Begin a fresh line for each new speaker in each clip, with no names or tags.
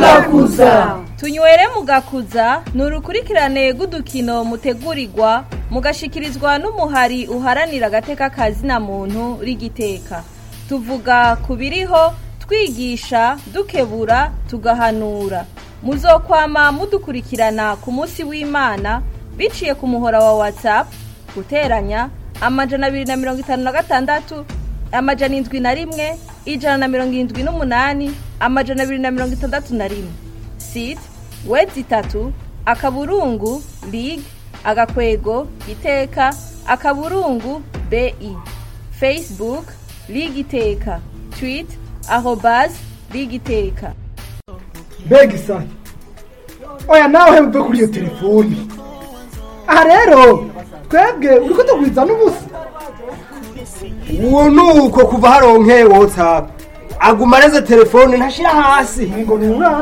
mugakuza
tunywere mugakuza ni urukurikirane rw'udukino mutegurirwa mugashikirizwa n'umuhari uharanira agateka kazina muntu rigiteka tuvuga ku biriho twigisha dukebura tugahanura muzokwama mudukurikirana ku munsi w'imana biciye ku muhora wa whatsapp guteranya amajana abiri na mirongo itanu na gatandatu amajana indwi na rimwe ijana na mirongo irindwi n'umunani amajana abiri na mirongo itandatu na rimwe site wedi itatu akaburungu lig agakwego iteka akaburungu bi facebook lig iteka tweet arobas lig iteka
mbega isaha oya nawe mve kuri iyo telefoni aha rero twebwe uri kutugwiza n'ubusa
uwo ni uko kuva haronkeye watsapu aguma areze telefone ntashira hasi
ngo ni umwana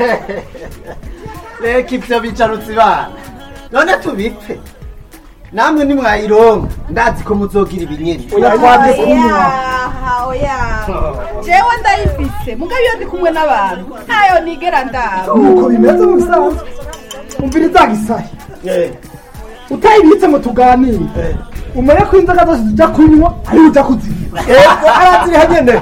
reka ibyo bicarutse ibana none tubipfe namwe nimwayironka ndazi ko muzogira ibinyeri
oya twabye kunywa
oya oya jewe ndayifise mugabo iyo ndi kumwe n'abantu ntayo nigera ndaba
nuko bimeze mu bisanzwe umviriza gisahi
Eh,
utayibitse ngo tuganire
eh.
umenye ko inzoga zose tujya kunywa ari ujya kuzinywa
ego araziriha nyene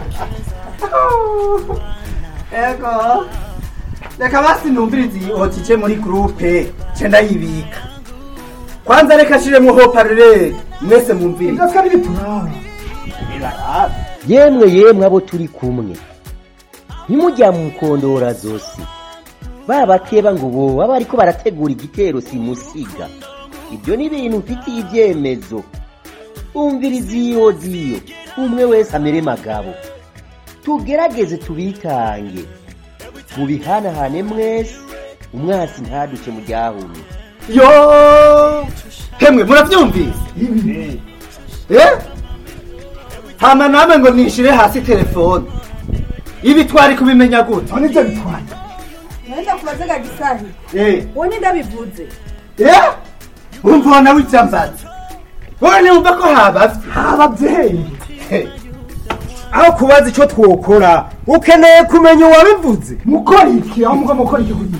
ego reka basi numvirize iyi otije muri gurupe ce ndayibika kwanza reka shiremwo hoparere mwese mumvirize
ibyo twari bituraba
yemwe yemwe abo turi kumwe ntimujya mu kondora zose babakeba ngo boba bariko barategura igitero simusiga ibyo ni ibintu mfitiye ibyemezo umviriza iyo ziyo umwe wese amere magabo tugerageze tubitange mubihanahane mwese umwasi ntaduce mu ryahumye
yo hemwe muravyumvise
ibi
eh hama namwe ngo nishire hasi telefone ibi twari kubimenya gute
aho nibyo bitwaye
nenda kubaze gagisahi
eh
wowe ni ndabivuze
eh umva nawe icyambaza wowe niwumva ko habavye
ababyeyi
Hey,
aho kubaza icyo twokora ukeneye kumenya uwabivuze
mukora iki aho muga mukora iki kugira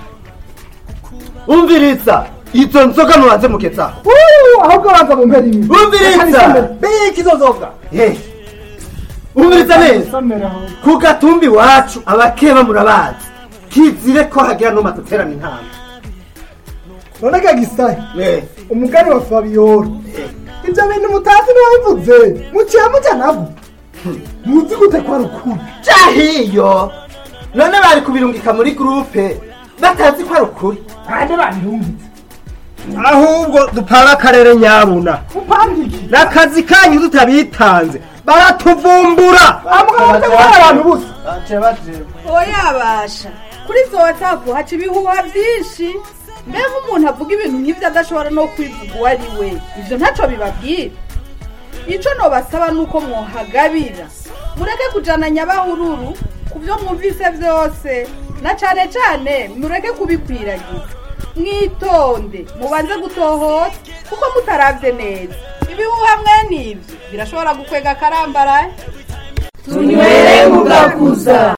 umviriza izo nzoga mubanze mugezaho
Uuu, ahubwo banza bumbere ibi
umviriza
biki izo nzoga
Eh, umviriza neza
samera aho
ku gatumbi iwacu abakeba murabazi kizire ko hagira numa duterana intama
none ga gisahi
Eh,
umugani wa fabiyoro ibyo bintu mutazi ntiwabivuze muciye muca nabo muzi gute ko ari ukuri
jahiyo none bari kubirungika muri gurupe batazi ko ari ukuri
bande babirungitse
ahubwo dupanga akarere nyabuna
upanga iki
n'akazi kanyu tutabitanze baratuvumbura
amuga bategura abantu busa
oya basha kuri izo watsapu haca ibihuha byinshi mbega umuntu avuga ibintu nk'ibyo adashobora no kwivuga uwo ari we ibyo ntacyo bibabwira icyo nobasaba ni uko mwohagabira mureke kujana nyabahururu ku byo mwumvise byose na cyane cyane mureke kubikwiragiza mwitonde mubanze gutohora kuko mutarabye neza ibihuha mwene ibyo birashobora gukwega akarambaraye
tunywere mugakuza